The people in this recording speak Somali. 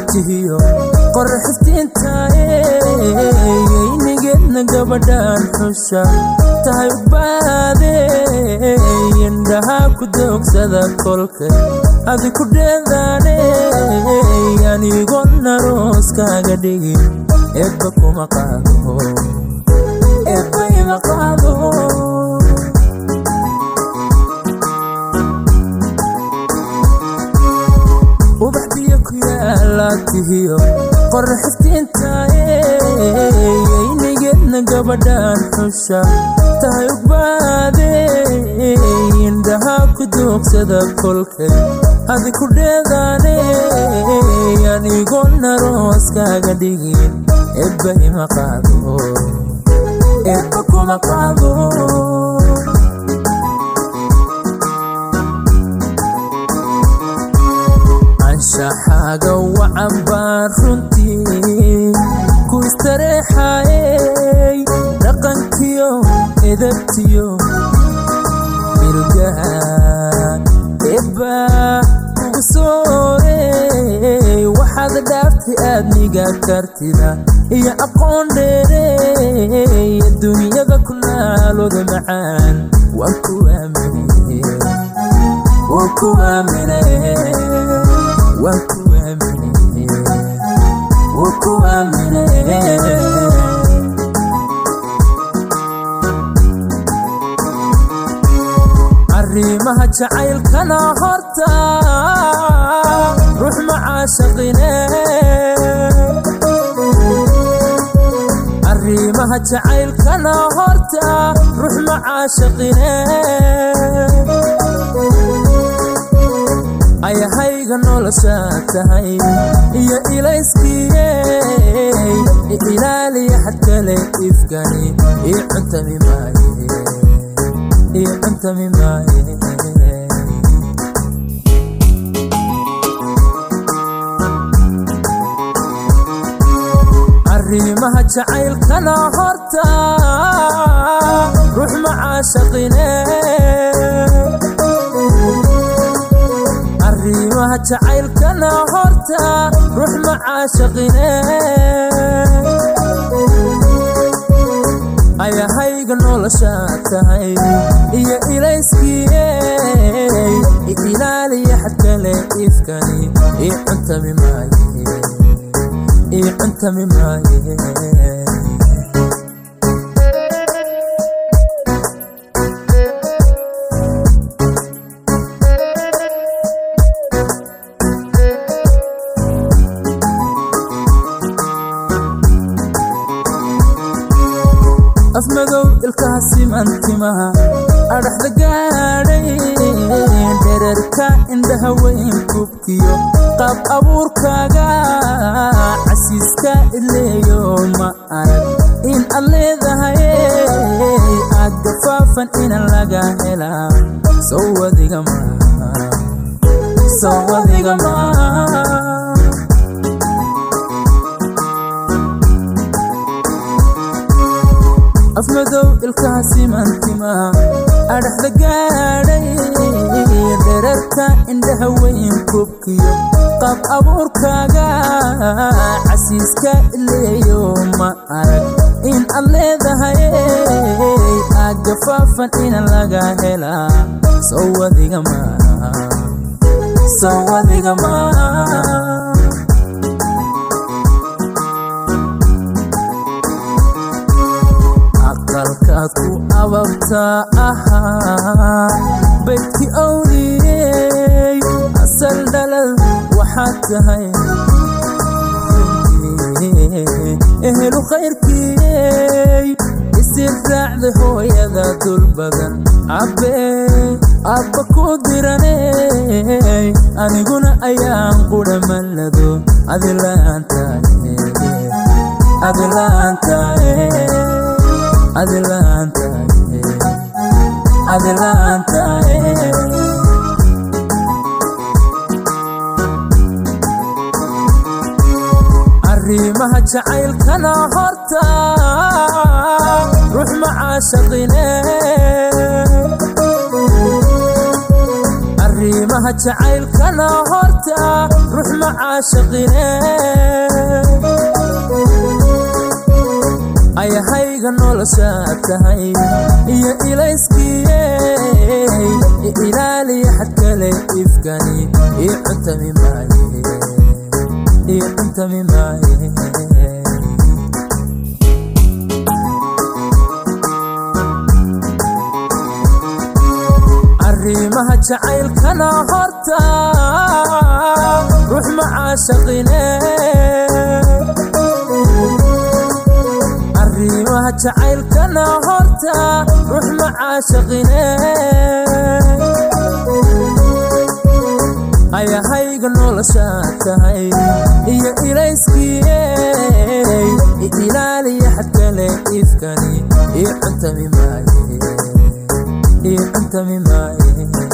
laabtihiyo qorraxiftiintayeynigeedna gabadhaan xusha tahay baade indhahaa ku doogsada kolkay adi ku dheedaane anigona rooskaaga dhigin ebba kuma qaado ebba ima qaado ubaxdiyo ku yaalaatihiyo qorraxiftiintayeynigeedna gabadhaan xusha tahay baade indhahaa ku doogsada kolkay adi ku dheedaane anigona rooskaaga dhigin ebba ima qaado ebba kuma qaado anshaxaaga wacan baan runtii ku istareexayey dhaqankiyo edabtiyo mirgaha ebba ugu soorey waxaad dhaaftay aadniga kartida iyo aqoon dheerey dunyada ku naalooda macaan waan ku aamine waan ku aamine waan ku aamine waan ku aamine arrimaha jacaylkana horta ruux macaashaqine arrimaha jacaylkana horta ruux macaashaqine ayahayga nolosha tahay iyo ilayskiyey ilaaliya xad kale ifkani io cuntami maaye io cuntami maaye arrimaha jacaylkana horta ruux macaashaqine arrimaha jacaylkana horta ruux macaashaqine ayahayga nolosha tahay iyo ilayskiyey ilaaliya xad kale ifkani io cuntami maaye io cuntami maaye afmadow ilkaha simantimaha adhaxda gaadhay dherarka indhaha weyn kubkiyo qaab abuurkaaga casiiska ileeyo ma arag in ad leedahay aad gafaafan inan laga helaa sowadiga sowadiga ma afmadow ilkaha simantimaha adhaxda gaadhay dherarka indhaha weyn kubkiyo qaab abuurkaaga casiiska ileeyo ma arag in ad leedahay aad gafaafan inan laga helaa sowadiga ma sowadiga ma aqalkaad ku ababtaa ahaa baydki owliyey asal dhalal waxaad tahay ehelu khayrkiyey isir raacda hooyada dul badan cabbee abba ku diraney aniguna ayaan qudha mallado adilaantae adilaantae adilaantae adilaantae arrimaha jacaylkana horta ruux macaashaqine arrimaha arrimaha jacaylkana horta ruux macaashaqine ayahayga noloshaa tahay iyo ilayskiye ilaaliya xad kale ifkani io cuntami maaye io cuntami maaye arrimaha jacaylkana horta ruux macaashaqine arrimaha jacaylkana horta ruux macaashaqine ayahayga noloshaa tahay iyo ilayskiye ilaaliya xad kale ifkani io cuntami maaye io cuntami maaye